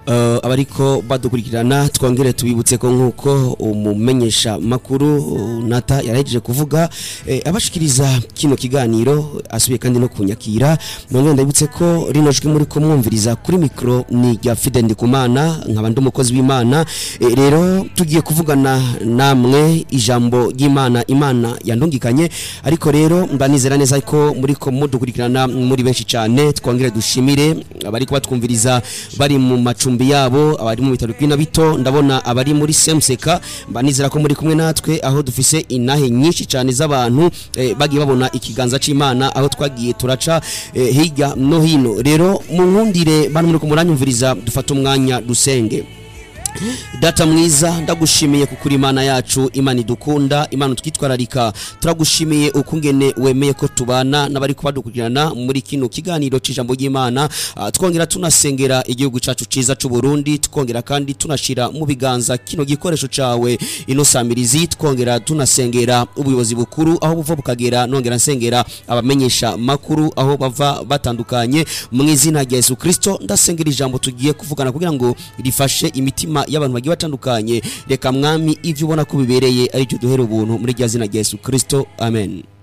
uh, abariko badukurikirana twongere tubibutse ko nkuko umumenyesha makuru uh, nata yarahejeje kuvuga eh, abashikiriza kino kiganiro asubiye kandi no kunyakira nongere ndabutse ko rino jwi muri ko mwumviriza kuri mikro ni rya Fide Ndikumana nkaba ndi umukozi w'Imana eh, rero tugiye kuvugana namwe ijambo ry'Imana Imana yandungikanye ariko rero mbanizera neza ko muri ko mudukurikirana muri benshi cyane twongere dushimire abari kubatwumviriza bari mu macumbi yabo abari mu bitaro bw'ina bito ndabona abari muri Semseka mbanizera ko muri kumwe natwe aho dufise inahe nyinshi cyane z'abantu eh, bagiye babona ikiganza c'Imana aho twagiye turaca eh, hirya no hino rero mu nkundire bantu muri kumuranyumviriza dufata umwanya dusenge data mwiza ndagushimiye kukuri imana yacu imana idukunda imana twitwararika turagushimiye ukungene wemeye ko tubana n'abari kubadukurikirana muri kino kiganiro c'ijambo ry'imana Ah, twongera tunasengera igihugu cacu ciza c'u Burundi twongera kandi tunashira mu biganza kino gikoresho cawe ino samirizi twongera tunasengera ubuyobozi bukuru aho buva bukagera nongera nsengera abamenyesha makuru aho bava batandukanye mu izina rya Yesu Kristo ndasengera ijambo tugiye kuvugana kugira ngo rifashe imitima y'abantu bagiye batandukanye reka mwami ivyo ubona ko bibereye ari byo duhera ubuntu muri rya zina rya Yesu Kristo amen